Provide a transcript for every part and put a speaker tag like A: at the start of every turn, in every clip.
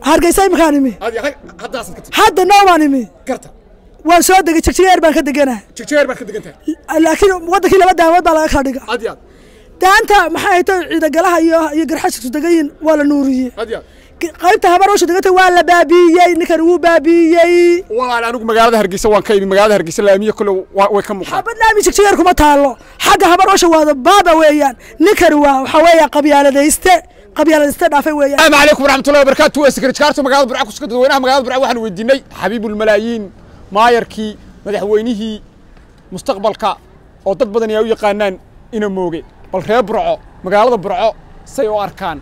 A: hargeysa iminkaan imi
B: Adi, hay- haddaasaad ka timi
A: hadda noobaan imi
B: garta
A: waan soo degay jigjigeer baan ka deganaa
B: jigjeer baad ka degan tahay
A: laakiin wadankii laba daamood baa laga kala dhiga
B: adi aad
A: daanta maxay hayto ciidagalaha iyo iyo garxashku degayin waa la nuuriyey
B: adi aad
A: qaybta habaroosha deganta waa la baabiiyey ninkan wuu baabiiyey
B: walaal anigu magaalada hargeysa waan ka imi magaalada hargeysa laamiye kule waa- way ka muuqdaan
A: xabad laami jigjigeer kuma taalo xagga habaroosha waada baaba weeyaan ninkani waa waxaa weeya qabyaaladayste qabyaaladayste dhaafay weeyaan
B: السلام عليكم ورحمة الله وبركاته وسكرت كارتو مقالة برعا كسكت دوينها مقالة برعا waxaan weydiinay xabiib الملايين maayarkii madaxweynihii mustaqbalka oo dad badan ay u yaqaanaan ina mooge bal reer burco magaalada burco say u arkaan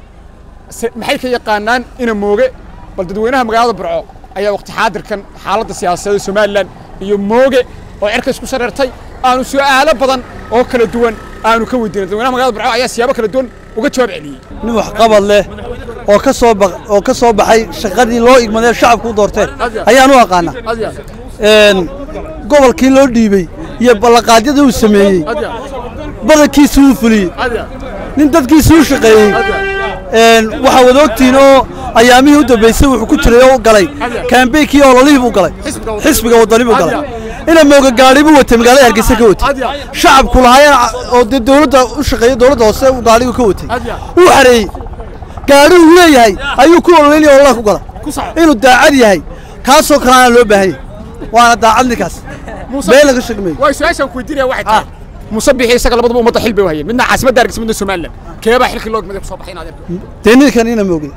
B: se- maxay ka yaqaanaan ina mooge bal dadweynaha magaalada burco ayaa waqti xaadirkan xaaladda siyaasadeed somalilan iyo mooge oo cerka isku shareertay aanu su'aalo badan oo kala duwan aanu ka weydiinay dadweynaha magaalada burco ayaa siyaabo kala duwan uga jawaab celiyey
C: nin wax qabad leh oo ka soo ba oo ka soo baxay shaqadii loo igmadee shacabku u doorteen ayaan u aqaana
B: Adiga.
C: een gobolkii loo dhiibey iyo ballanqaadyadii uu sameeyey badankiisii uu fuliyey
B: Adiga.
C: nin dadkiisii u shaqeeyey een waxaa wada ogtihiin oo ayaamihii u dambeysay wuxuu ku jiray oo u galay kaambeynkii ololihii buu galay xisbiga wadani buu galay ina mooga gaadhi buu watay magaalada hargeysa ka watay shacabku lahaayeen oo dee dowladda u shaqeeyey dowladda hoose uu gaadhigu ka watay wuu xareeyey gaadhi uu leeyahay ayuu ku ololeynaya ololaha ku gala inuu daacad yahay kaasoo kaleana loo baahan yahay waana daacad ninkaas been laga shegmayo
B: way su-aashaan ku weydiinaya waxay tahay musabixi isaga labadaba ummadda xil bay u hayeen midna caasimadda hargeysa midna somalilan keebaa xilkii loo gmaday kusoo baxay inaad arko
C: dee ninkan ina moogay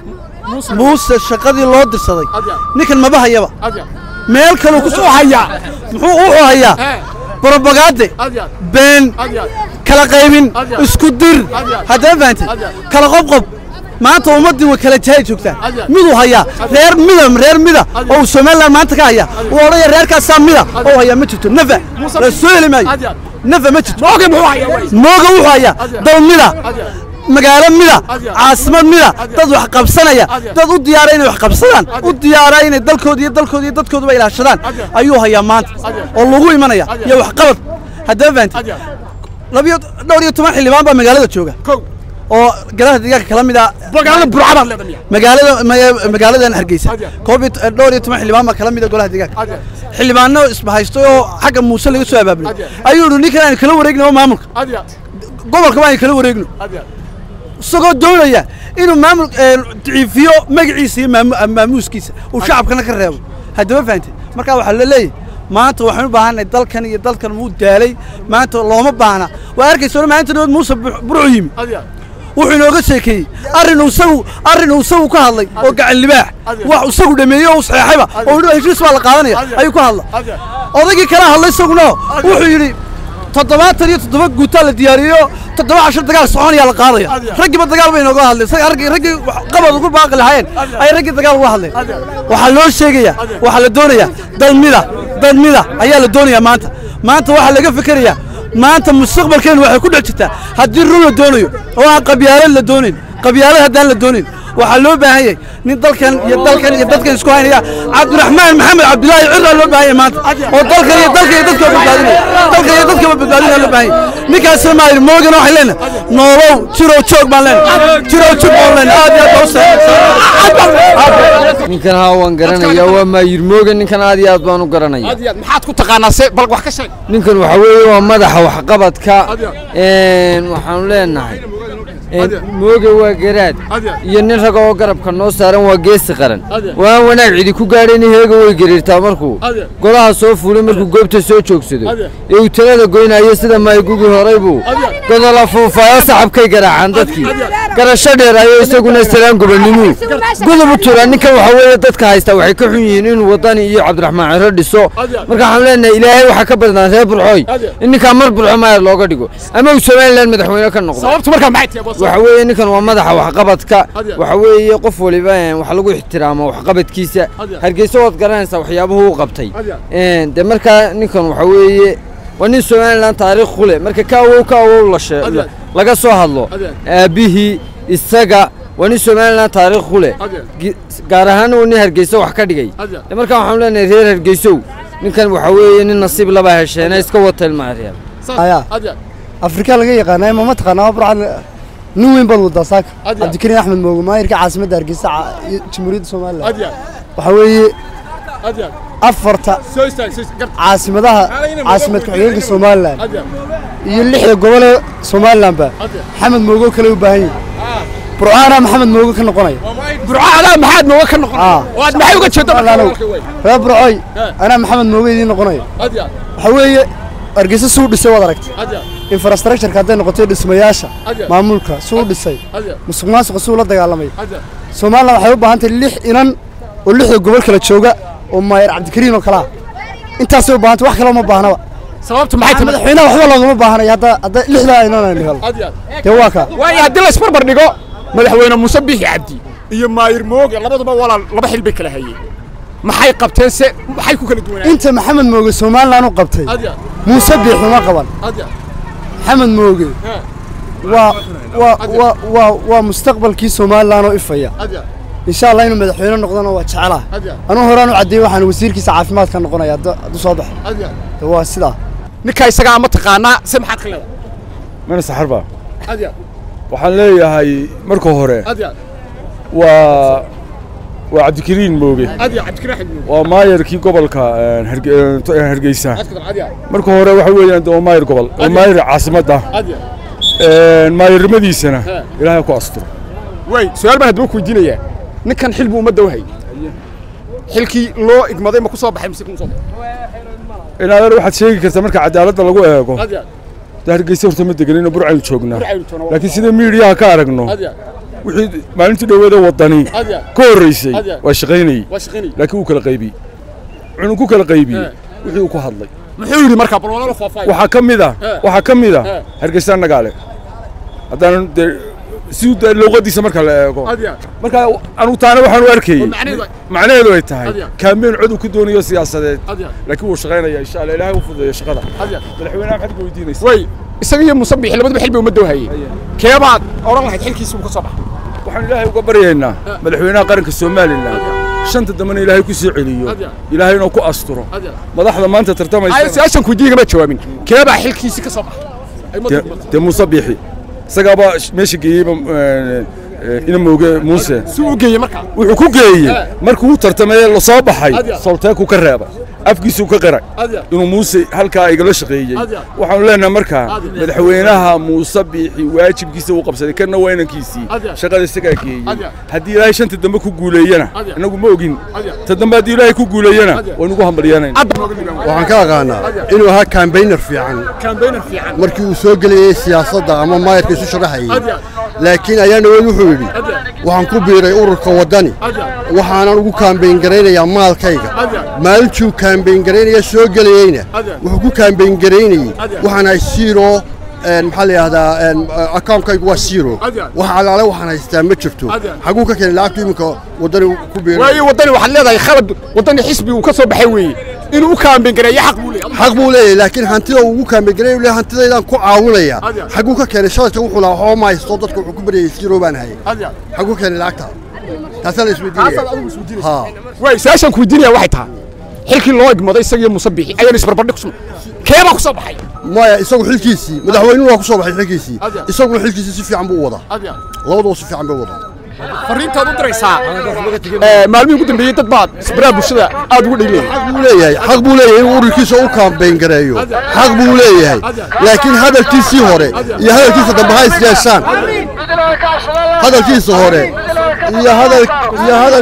C: muuse shaqadii loo dirsaday ninkan maba hayaba
B: adiga
C: meel kaluu ku soo hayaa muxuu wuxuu hayaa
B: Ee.
C: brobagaade
B: adiga
C: been
B: adiga
C: kala qaybin
B: Adiga.
C: isku dir
B: Adiga.
C: haddana fahantay
B: Adiga.
C: kala qobqob maanta ummaddii way kala jahay joogtaa
B: Adiga.
C: miduu hayaa reer mida reer mida oo uu somaliland maanta ka haya uu odhaya reerkaasaa mida oo hayaa ma jirto nafa la soo heli maayo
B: Adiga.
C: nafa ma jirto
B: mooge muxuu hayaa way
C: mooga wuxuu hayaa
B: Adiga.
C: dal mida
B: Adiga.
C: magaalo mida
B: Adiga.
C: caasimad mida
B: Adiga.
C: dad wax qabsanaya
B: Adiga.
C: dad u diyaara inay wax qabsadaan
B: Adiga.
C: u diyaara inay dalkooda iyo dalkooda iyo dadkooduba ilaashadaan
B: Adiga.
C: ayuu hayaa maanta
B: Adiga.
C: oo lagu imanaya
B: Adiga.
C: iyo waxqabad haddaba fahantay
B: adiga
C: labiyo dhowr iyo toban xildhibaan baa magaalada jooga
B: kow
C: oo golaha deegaanka kala mid ah
B: magaalada burca baad leedahay miya
C: magaalada maga- magaaladan hargeysa
B: Adiga.
C: koob iyo t- dhowr iyo toban xildhibaan baa kala mid ah golaha deegaanka
B: Adiga.
C: xildhibaano isbahaystay oo xagga muuse laga soo abaabulay
B: Adiga.
C: ayuu yidhi ninkan aynu kala wareegno oo maamulka
B: adiga
C: gobolka waa aynu kala wareegno
B: adiga
C: isagoo doonaya inuu maamul ee, daciifiyo magaciisa iyo maamu- maamuuskiisa uu shacabkana ka reebo haddaba fahantay marka waxaa la leeyahay maanta waxaan u baahanay dalkan iyo dalkan wuu daalay maanta looma baahna waa arkaysa hore maalinta dhawood muuse Bur- burcu yimi
B: adiga
C: wuxuu inooga sheekeeyey arrin uu isagu arrin uu isagu ka hadlay oo gacan libaax
B: Adiga.
C: wax isagu dhameeyey oo saxeexayba oo yidhi heshiis baa la qaadanaya
B: Adiga.
C: ayuu ka hadla
B: adiga
C: odaygii kala hadlay isaguna wuxuu yidhi toddobaatan iyo toddoba guutaa la diyaariyo toddoba cashar dagaal soconayaa la qaadaya
B: Adiga.
C: raggiiba dagaal bay inooga hadleen isaga raggii raggii wax qabad ugu baaqi lahaayeen ay raggii dagaal uga hadleen
B: Adiga.
C: waxaa loo sheegayaa waxaa la doonayaa dalmida dalmida ayaa la doonayaa maanta maanta waxaa laga fikerayaa maanta mustaqbalkeenu waxay ku dhex jirtaa haddii run la doonayo oo aan qabyaalad la doonayn qabyaalad haddaan la doonayn waxaa loo baahan yahay nin dalkan iyo dalkan iyo dadkan isku haynaya cabdiraxmaan maxamed cabdilaahi cirraa loo baahan yahay maanta oo dalkan iyo dalkan iyo dadka badbaadinaya dalkan iyo dadka badbaadinaya loo baahan yahay ninkaasna maa yidhi moogana waxay leenahay noolow jirow joog baan leenahay jirow joog baan leenahay aad iyo aad baa u
D: ninkan haa waan garanaya waa maayirmooga ninkan aad iyo aad baan u garanaya
B: adiga maxaad ku taqaanaa se bal wax ka sheeg
D: ninkan waxa weeye waa madaxa waxqabadka
B: Adiga.
D: een, waxaanu leenahay een,
B: Adiga.
D: mooge waa garaad
B: Adiga.
D: iyo nin raga oo garabka noo saaran waa geesi qaran
B: Adiga.
D: waan wanaag cidi ku gaadhayn heega way gariirtaa markuu
B: Adiga.
D: golaha soo fuulay markuu goobta soo joogsado
B: Adiga.
D: ee uu talada goynayo sida maaygugi horay buu
B: Adiga.
D: godola fuufaayo saxabkay garaacaan dadkii garasho dheer ayo isaguna salaan gobonimuu gudub u tura ninkan waxa weeye dadka haysta waxay ka xun yihiin inuu wadani iyo cabdiraxmaan ciro dhiso
B: Adiga.
D: marka waxaan leenahay ilaahay waxaa ka badnaa reer burxooy
B: Adiga.
D: in ninkaa mar burxo maayar looga dhigo ama uu somalilan madaxweyne ka noqdo
B: sababtu markaa maxay tahay boos
D: waxa weeye ninkan waa madaxa waxqabadka
B: Adiga.
D: waxa weeye qof waliba een, wax lagu ixtiraamo waxqabadkiisa
B: Adiga.
D: hargeysa waad garanaysaa waxyaabuhu u qabtay
B: Adiga.
D: Een, dee markaa ninkan waxa weeye waa nin somalilan taariikh ku leh marka ka awow ka awow la shee-
B: Adiga.
D: laga soo hadlo
B: Adiga.
D: aabbihii isaga waa nin somalilan taariikh ku leh
B: Adiga.
D: Gi- gaar ahaan uu nin hargeysa wax ka dhigay
B: Adiga.
D: dee markaa waxaan leenahay reer hargeysow ninkan waxa weeye nin nasiib laba hesheena iska wata ilmaha reer
B: Saas-
C: Aya.
B: adiga
C: afrika laga yaqaanaa ma mataqaanaa burcad
E: nin weyn baad wadaa saaka
B: Adiya.
E: cabdikariin axmed moogo maayirka caasimadda hargeysa ca- iyo jamhuuriyadda somalilan
B: adya
E: waxaa weeye
B: adya
E: afarta
B: soo istaag soo istaag
E: caasimadaha caasimad ku-xigeenka somalilan
B: adya
E: iyo lixda gobole somalilanba
B: Adiya.
E: maxamed moogo kale u baahan yihin burcaana maxamed moogo ka noqonaya
B: burcadaa maxaad nooga ka noqon
E: Ah.
B: oo aad maxay uga jeedo
E: Somaliland. reer burcoy
B: Eh.
E: anaa maxamed moogo idiin noqonaya
B: adya
E: waxaa weeye hargeysa suu dhisay waad aragtay
B: adya
E: infrastructureka hadday noqotay dhismayaasha
B: Adiya.
E: maamulka suu dhisay
B: adya
E: musuq maasuqa suu la dagaalamay
B: adya
E: somalilan waxay u baahan tahay lix inan oo lixda gobol kala jooga oo maayir cabdikariin oo kale ah intaasay u baahantay wax kale uma baahnaba
B: sababtu maxay tahay
E: madaxweynaha waxba loogama baahanaya hadda hadda lixdaa inan aynu helo
B: adya
E: dee waa kaa
B: waayo haddii la isbarbar dhigo madaxweyne muuse biixi cabdi iyo maayir mooge labaduba walaal laba xil bay kala hayeen maxay qabteen se maxay ku kala duwanaayen
E: inta maxamed mooge somalilan u qabtay
B: adya
E: muuse biix uma qaban
B: adya
E: maxamed mooge
B: Ha.
E: waa waa waa waa waa mustaqbalkii somalilan oo ifaya
B: adya
E: insha allah inuu madaxweyne noqdona waa jecelaha
B: adya
E: anuu horaan u caddeeyey waxaan wasiirkiisa caafimaadka noqonaya hadda- hadduu soo baxo
B: adya
E: dee waa sidaa
B: ninkaa isagaa ma taqaanaa se maxaad ka leedahay
F: mana saxarba
B: adya
F: waxaan leeyahay marka hore
B: adya
F: waa waa cabdikariin mooge
B: adya cabdikariin axmed mooge
F: waa maayarkii gobolka een, Harge- een, to- een, hargeysa
B: adya
F: marka hore waxa weeyaan de waa maayar gobol waa maayar caasimadda
B: adya
F: een, maayarnimadiisana
B: He.
F: ilaahay ku asturo
B: way su-aal baan haddaba ku weydiinayaa ninkan xil buu ummadda u hayay xilkii loo igmaday ma ku soo baxay mise kuma soo baxay
F: inaadar waxaad sheegi kartaa marka cadaaladda lagu eego
B: adya
F: de hargeysa horta ma deganino burcaynu joognaa
B: Burcaynu joognaa.
F: laakiin sida miidiyaha ka aragno
B: adya
F: wixii maalintii dhoweeda wadani
B: adya
F: ka horreysay
B: Adya.
F: waa shaqaynayey
B: waa shaqaynayay
F: laakiin wuu kala qaybiyey wuxuu ku kala qaybiyey
B: He.
F: wixii uu ku hadlay
B: muxuu yidhi markaa bal walaalo faahfaahin
F: waxaa ka mid ah
B: He.
F: waxaa ka mid
B: He.
F: ah hargeysa nagaale haddaanan dee si de luuqadiisa marka la eego
B: adya
F: marka anugu taana waxaan u arkayey
B: oo macnaheedu ay-
F: macnaheedu ay tahay
B: Adya.
F: kaambeen cod uu ka doonayo siyaasadeed
B: adya
F: laakiin wuu shaqaynaya insha allah ilaahay u fududeeyo shaqada
B: adya
F: madaxweynaha maxaad ka weydiinaysa
B: way isaga iyo muuse biixi labaduba xil bay ummadda u hayay keebaad odhan lahayd xilkiisi uu ka soo baxay
F: waxaan ilaahay uga baryaynaa madaxweynaha qaranka somalilan shanta dambena ilaahay ku soo celiyo
B: Adya.
F: ilaahay inuu ku asturo
B: adya
F: madaxda maanta
B: ay
F: tartamaysa
B: su-aashan ku weydiiyey ma jawaabin keebaa xilkiisi ka soo baxay ay ummadda
F: dee-
B: ku badsatay.
F: dee muuse biixi isagaaba meesha geeyeyba een, een, ina mooge muuse
B: si uu u geeyey markaa
F: wuxuu ku geeyey
B: Eh.
F: markuu u tartamay la soo baxay
B: Adya.
F: solteeku ka reebay afkiisuu ka qiray
B: adya
F: inuu muuse halkaa igala shaqeeyey
B: Adya.
F: waxaanu leenahay markaa
B: Adya.
F: madaxweynaha muuse biixi waajibkiisa uu qabsaday kana waa inankiisii
B: Adya.
F: shaqada isagaa geeyey
B: Adya.
F: haddii ilaahay shanta dambe ku guuleeyana
B: Adya.
F: inagu ma ogin
B: Adya.
F: ta dambe haddii ilaahay ku guuleeyana
B: Adya.
F: waynugu hambalyanayna
E: waxaan ka aqaanaa inuu ahaa kambaynar fiican
B: kambaynar fiican
E: markii uu soo gelayey siyaasadda ama maayarka isu sharaxayey
B: Adya.
E: laakiin ayaa dhaweyd wuxuu yidhi
B: Adya.
E: waxaan ku biiray ururka waddani
B: adya
E: waxaanan ugu kaambayn garaynayaa maalkayga
B: Adya.
E: maalintuu kaambayn garaynaya soo gelayeyna
B: Adya.
E: wuxuu ku kaambayn garaynayey
B: Adya.
E: waxaan ahay zero een, maxaa la yidhahdaa een, akaunkaygu waa zero
B: Adya.
E: wax alaale waxaan haystaa ma jirto
B: Adya.
E: xaguu ka keenay lacagtu iminka waddani ku biiray
B: waayo waddani waxaad leedahay khalad waddani xisbi uu ka soo baxay weeye inuu u kaambayn gareeyo xaq buu leeyahay
E: xaq buu leeyahay laakiin hantida uu ugu kaambayn garay le hantidaydaan ku caawinaya
B: Adya.
E: xaguu ka keenay shalayta wuxuu lahaa waxba ma haysto dadka wuxuu ku baryayay zero baan hayay
B: adya
E: xaguu keenay lacagta taasaa la
B: taasaad adigu
E: isweydiinaya
B: isweydiinaysa
E: ha
B: way su-aashan ku weydiinaya waxay tahay xilkii loo igmaday isaga iyo muuse biixi ayaan isbarbardhig ku suma keebaa ku soo baxay
E: maya isagu xilkiisii madaxweynuhu waa ku soo baxay xilkiisii
B: Adya.
E: isaguna xilkiisii si fiican buu u wadaa
B: adya
E: labaduba si fiican bay u wadaa
B: fariintaad u diraysaa ee, maalmihii ugu dambeeyey dad baad isbaraha bulshada aad ugu dhegleeyay
E: xaq buu leeyahay xaq buu leeyahay inuu ururkiisa u kaambayn gareeyo xaq buu leeyahay laakiin hadalkiisii hore iyo hadalkiisa dambe ha is yeeshaan hadalkiisa hore iyo hadal iyo hadal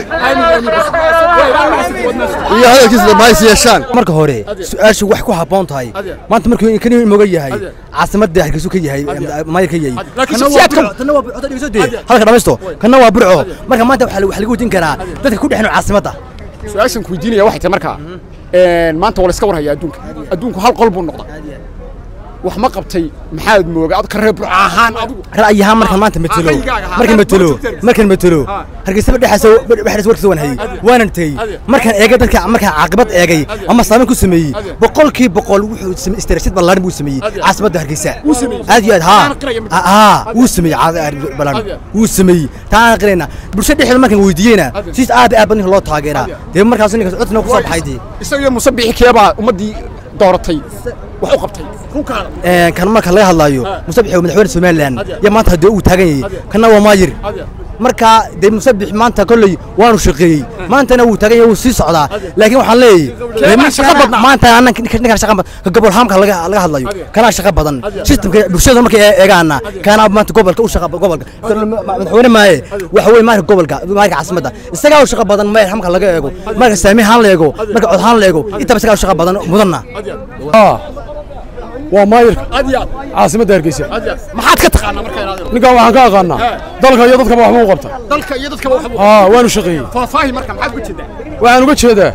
E: iyo hadalkiisa dambe ha is yeeshaan
G: marka hore su-aashu wax ku habboon tahay
B: Adya.
G: maanta markuu kan moga yahay
B: Adya.
G: caasimadda hargeysu ka yahay maayir ka yahay
B: laakiin
G: Kana waa
B: shakhsiyaadka-
G: Burco, tanna waa Burco, hadda dhegeyso dee. halka dhamaysto kana waa burco marka maanta waxaa wax lagu wejin karaa dadka ku dhexno caasimadda
B: su-aashan ku weydiinaya waxay tahay markaa een, maanta waa la iska warhayaa adduunka adduunku hal qol buu noqda wax ma qabtay maxaad mooga ad ka reer burca ahaan adigu
G: ra'yi ahaan markan maanta matelo
B: ra'yigaaga ahaan.
G: markan matelo
B: Adya.
G: markan matelo
B: Ah.
G: hargeysaba dhexaasa dhexaas warkiisa waan hayay
B: Adya.
G: waanan tegey
B: Adya.
G: markaan eegay dadka markaan caaqibad eegay
B: Adya.
G: ama saameyn ku sameeyey
B: Adya.
G: boqolkii boqol wuxuu samey istaraashad ballaaran buu sameeyey
B: Adya.
G: caasimadda hargeysa
B: Wuu sameeyey.
G: aad iyo aad haa
B: Taana qiraya mid.
G: haa wuu sameeyey caadi ballaaran
B: Adya.
G: wuu sameeyey taana qirayna bulshada dhexdeeda markaan weydiiyeyna
B: Adya.
G: siis aad iyo aad baa ninka loo taageeraa
B: Adya.
G: dee markaas ninkaas codna ku soo baxay dee
B: isaga iyo muuse biixi keebaa ummaddii dooratay wax u qabtay runkaada
G: Een, kan marka laga hadlayo musabix waa madaxweyne somalilan ya maanta haddii uu taagan yahay kana waa maayir marka dee musabix maanta kolley waanu shaqeeyey maantana wuu taagan yahay wuu sii socdaa laakiin waxaan leeyahay dee
B: Keebaa shaqo badnaa?
G: maanta annan ninkan shaqa badan ka gobol haamka laga laga hadlayo kanaa shaqa badan systemka bulshada markay ee- eegaana kanaa maanta gobolka u shaqa gobolka madaxweyne maaye waxa weeye maarka gobolka maarka caasimadda isagaa u shaqa badan meel hamka laga eego marka saami haan la eego marka cod haan la eego intaba isagaa u shaqa badan mudanna
C: waa maayirka
B: aad iyo aad
C: caasimadda hargeysa
B: aad iyo aad maxaad ka taqaanaa marka inaad
C: ninkan waxaan ka aqaanaa dalka iyo dadkaba waxba u qabta
B: dalka iyo dadkaba waxba
C: aa waanu shaqeeyey
B: faahfaahi marka maxaad uga jeedaa
C: waxaan uga jeedaa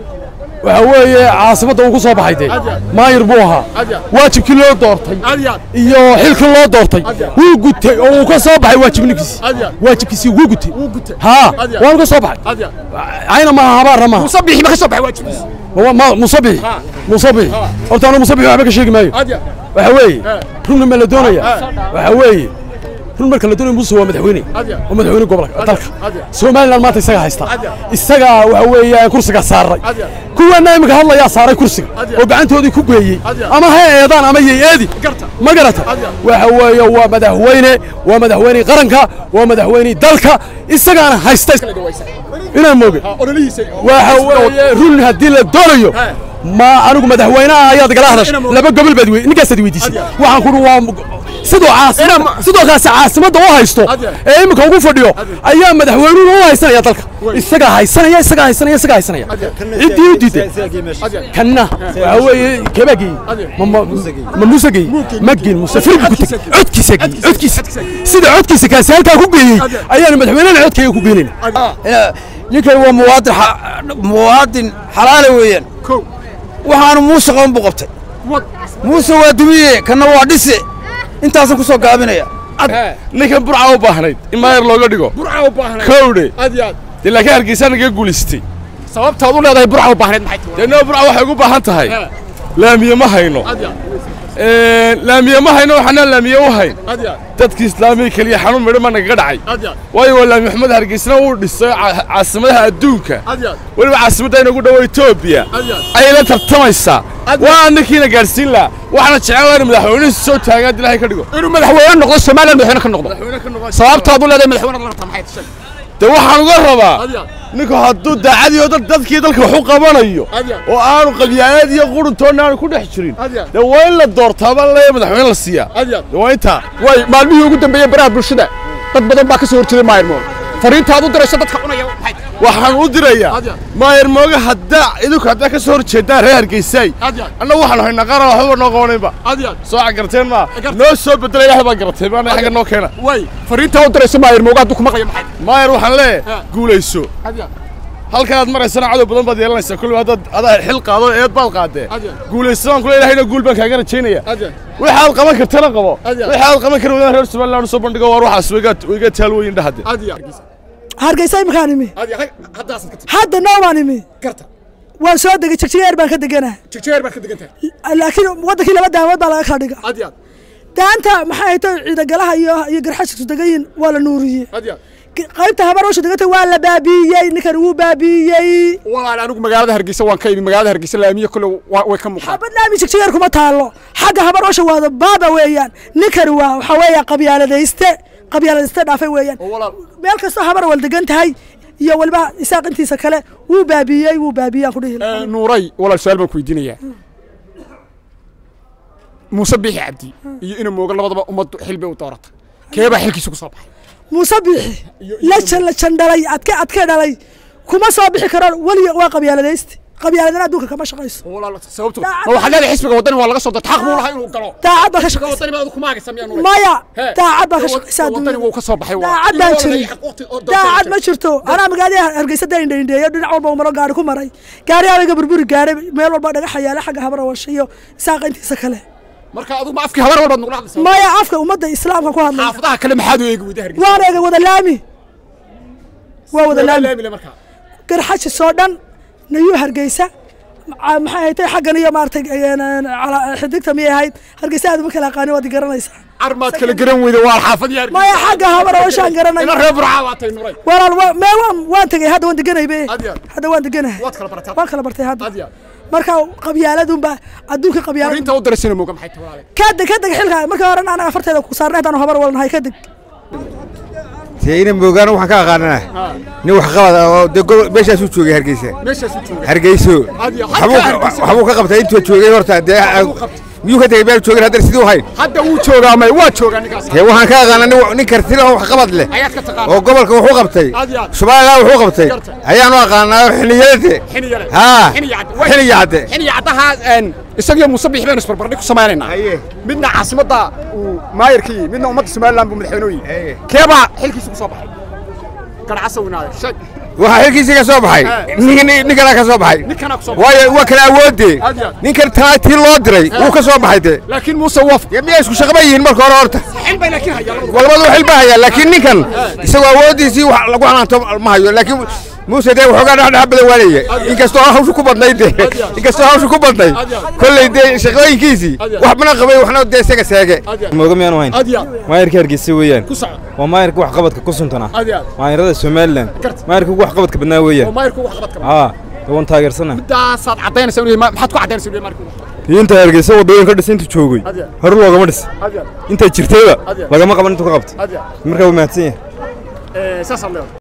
C: waxa weeye caasimadda uu ku soo baxay dee maayir buu ahaa waajibkii loo doortay
B: aad iyo aad
C: iyo xilkii loo doortay wuu gutay oo uu ka soo baxay waajibnikiisi
B: aad iyo aad
C: waajibkiisii wuu gutay
B: wuu gutay
C: haa
B: Adiya.
C: waanu ka soo baxay
B: aad iyo aad
C: ayna maaha habaarna maaha
B: muuse bixi ma ka soo baxay waajibkiisa
C: Ma- ma- musabixi musabixi horta anu musabixi waxba ka sheegi maayo
B: aad iyo
C: waxa weeye runna ma la doonaya waxa weeye run marka la doonayo muuse waa madaxweyne
B: Adiya.
C: waa madaxweyne gobolka dalka
B: Adiya.
C: somaliland maanta isagaa haysta
B: Adiya.
C: isagaa waxa weeye kursiga saaray
B: Adiya.
C: kuwana imika hadlayaa saaray kursiga
B: Adiya.
C: oo gacantoodii ku geeyey
B: Adiya.
C: ama ha eedaan ama yay eedi
B: Garta.
C: ma garata
B: Adiya.
C: waxa weeye waa madaxweyne waa madaxweyne qaranka waa madaxweyne dalka isagaana haysta inaan mooge
B: ololihiisa
C: waxa weeye run haddii la doonayo ma anigu madaxweynaha ayaad igala hadashay laba gobol baad wey ninkaasaad weydiisay waxaan kuri waa sidoo caasimada sidoo kaasi caasimadda u haysto
B: Adiya.
C: ee iminka ugu fadhiyo ayaa madaxweynuhu u haysanaya dalka isagaa haysanaya isagaa haysanaya isagaa haysanaya ciddii u diiday kanna waxa weeye keebaa geeyey ma ma ma muuse geeyey ma geen muuse firi buu ku tegey codkiisa geeyey codkiisa sida codkiisa kaasi halkaa ku geeyey ayaanu madaxweynena codkayga ku geenayna
D: ninkan waa muwaadin xa- muwaadin xalaala weeyaan
B: kow
D: waxaanu muuse qaban buu qabtay
B: wad
D: muuse waa dumiye kanna waa dhise intaasaan ku soo gaabinaya
F: ninkan burca u baahnayd in maayar looga dhigo
B: burca u baahnay
F: kowdhe
B: aad iyo aad
F: dee laakiin hargeysa naga guulaystay
B: sababtaad u leedahay burca u baahnayd maxay tahay
F: dee noo burca waxay ugu baahan tahay laamiye ma hayno
B: aad iyo aad
F: laamiye ma hayno waxaanaan laamiye u hayn
B: aad iyo aad
F: dadkii islaamiga keliya xanuun midho ma nagaga dhacay
B: aad iyo aad
F: waayo waa laami maxamed hargeysna uu dhisay ca- caasimadaha adduunka
B: aad iyo aad
F: weliba caasimadda inagu dhowo etoobiya
B: aad iyo aad
F: ayay la tartamaysaa
B: Adiga.
F: waa ninkiina gaadhsiin lahaa waxaana jecel lahaa in madaxweynuhu soo taagan haddii ilaahay ka dhigo
B: inuu madaxweyne noqdo somaliland madaxweyne ka noqdo sababtaad u leedahay madaxweyne la rabtaa maxay tahay
F: dee waxaan uga rabaa
B: aad iyo aad
F: ninku hadduu daacadiyo dad dadkii dalka wax u qabanayo
B: aad iyo aad
F: oo aanu qabyaanad iyo quruntoonna aanu ku dhex jirin
B: aad iyo aad
F: dee waa in la doortaa baa leeya madaxweyne la siiyaa
B: aad iyo aad
F: dee waa intaa
B: way maalmihii ugu dambeeyey baraha bulshada dad badan baa ka soo horjeeday maayir moog fariintaad u dirayso dadka cunaya maxay tahay
F: waxaan u dirayaa
B: Adiga.
F: maayar mooga haddaa idinku haddaa ka soo horjeedaan reer hargeysaay
B: aad iyo aad
F: annagu waxaan haynaa qaran waxbaba noo qabanaynba
B: aad iyo aad
F: soo garteen maa
B: Gartay.
F: noo soo bedela ilahay baa garatay maana xagga noo keena
B: way fariintaa u dirayso maayir moog hadduu ku maqlayo maxay tahay
F: maayar waxaan leeyahay
B: Ha.
F: guulayso
B: aad iyo aad
F: halkanaad maraysana cadow badan baad yeelanaysaa kulli haddaad adaa xil qaado eed baad qaadee
B: Adiga.
F: guulayso baan kule ilahayna guul baan kaaga rajaynaya
B: aad iyo aad
F: waxaad qaban kartana qabo
B: Adiga.
F: waxaad qaban kari wadaan reer somaliland usoo bandhigo waar waxaas wiga wiga taalweyn dhahade
B: aad iyo aad
A: hargeysa iminkaan imi
B: aad iyo aad haddaasaad ka tagtay
A: hadda noomaan imi
B: garta
A: waan soo degay jigjigeer baan ka deganaa
B: jigjeer baad ka degan tahay
A: laakiin waddankii laba daamood baa laga kala dhiga
B: aad iyo aad
A: daanta maxay ahayd ciidagalaha iyo iyo garxashisu degayin waa la nuuriyey
B: aad iyo aad
A: qaybta habaroosha deganta waa la baabiiyey ninkan wuu baabiiyey
B: walaal anigu magaalada hargeysa waan ka imi magaalada hargeysa laamiye kule waa- way ka muuqdaan
A: xabad laami jigjigeer kuma taallo xagga habaroosha waada baaba weeyaan ninkani waa waxaa weeya qabyaaladayste qabyaaladayste dhaafay weeyaan
B: walaal
A: meel kastoo habar wal degan tahay iyo waliba isaaq intiisa kale wuu baabiiyey wuu baabiyey aan ku dhihi lahaa.
B: Eh, nuuray walaal su-aal baan ku weydiinayaa muuse biixi cabdi iyo ina mooga labadaba ummaddu xil bay u doorata keebaa xilkiisa ku soo baxay
A: muuse biixi la jan la jan dhalay adke adke dhalay kuma soo bixi karo weliga waa qabyaaladayste qabyaaladana adduunka kama shaqayso
B: walaal sababtu
A: Daacad-
B: ma waxaad leedahay xisbiga waddani waa laga soo darta xaq buu lahaa inuu galo
A: daacad baa ka
B: xisbiga
A: shaqaysa
B: waddani baa kuma agaysa miyaa nuuray
A: maya
B: He.
A: daacad baa ka
B: Wad-
A: shaqaysa
B: waddani
A: adduunyada
B: wuu ka soo baxay waa
A: daacad baan jirin daacad ma jirto anaa magaalada hargeysa da indhaindheeyo dhinac walba umaro gaari ku maray gaari abayga burburi gaaray meel walba dhagaxa yaala xagga habara washa iyo isaaqa intiisa kale
B: marka adigu ma afkii habar walbaad nugula hadlaysaa
A: maya afka ummadda islaamka ku hadlaya
B: xaafadaha kale maxaad u eegi weyda hargeysa
A: waan eegay wada laami waa wada laami
B: laamile markaa
A: garxajis oo dhan nayuu hargeysa ma- maxay ahayd xaggan iyo maaragtay een, een, cala- xidigta miyay ahayd hargeysa aad uma kala aqaani waad i garanaysaa
B: armaad kala garan weyda waa xaafad yaar
A: maya xagga habara washaan garanay
B: ina reer burca waa tay nuray
A: walaal wa- mee waan waan tegay hadda waan deganaybe
B: Had iyo had.
A: hadda waan deganahay
B: waad kala barataa
A: waan kala bartay hadda
B: Had iyo had.
A: marka qabyaaladunba adduunka qabyaalad
B: fariinta u dirasina mooga maxay tahay walaale
A: kadeg kadeg xilka markii hore anaga afarteeda ku saarnay haddaan habar walnahay kadeg
H: ina moogaan waxaan ka aqaanana nin wax qabad oo dee gobol meeshaasuu joogay hargeysa
B: meeshaas u jooga
H: hargeyso
B: Adiyo,
H: waxbuu
B: halkaa
H: ka-
B: Hargeysa.
H: waxbuu ka qabtay intuu joogay horta dee miyuu ka tegay meel joogin haddana siduu hayn
B: hadda wuu joogaa may waa joogaa ninkaas
H: dee waxaan ka aqaana nin nin kartila oo wax qabad leh
B: ayaad ka taqaana
H: oo gobolka wuxuu qabtay
B: Adiyo.
H: somalilan wuxuu qabtay
B: Garta.
H: ayaanu aqaanaa xiliyade
B: xiniyale
H: haa
B: xiniyacad
H: xiliyacade
B: xiniyacadaha een isagiyo muuse bixi baynu isbarbardhig ku samaynaynaa
H: Haye.
B: midna caasimadda uu maayarka yihi midna ummadda somaliland buu madaxweyne u
H: Haye.
B: yihi keebaa xilkiisa ku soo baxay garcasa weynaade sheeg
H: waxaa xilkiisii ka soo baxay nin- nin- nin kalaa ka soo baxay
B: ninkanaa ku soo baxay
H: waayo waa kala awoodee
B: Adiyo.
H: ninkan talaatii loo diray wuu ka soo baxay dee
B: laakiin muuse waf
H: dee miyaa isku shaqaba yihiin marka hore horta
B: xil bay laakiin hayaa labadu
H: walbadu xil baa hayaa laakiin ninkan isagoo awooddiisii wax lagu xanaanto ma hayo laakiin muuse dee waxoogaa dhexdhex badan waanaya inkastoo hawshu ku badnayd dee inkastoo hawshu ku badnayd kolley dee shaqooyinkiisii wax mana qabay waxna dee isaga seege
I: mooga miyaanu hayn
B: adiya
I: maayarka hargeysa weeyaan
B: ku soco
I: waa maayarka wax qabadka ku suntana
B: adiya
I: maayarada somalilan
B: Garta.
I: maayarka ugu wax qabadka badnaa
B: oo
I: weeyaan
B: maayarku wax qabad kama
I: haa waan taageersana
B: midaasaad caddaynaysaa inuu yahay ma- maxaad ku caddaynaysaa inuu yahay maayarku wax qabad?
I: inta hargeysa wadooyin ka dhis intuu joogay
B: Adiya.
I: hore loogama dhis
B: adiya
I: intaa jirtayba
B: Adiya.
I: lagama qaban intuu ka qabta
B: adiya
I: markaa waa mahadsan yahay
B: Eh, saasaa leedahay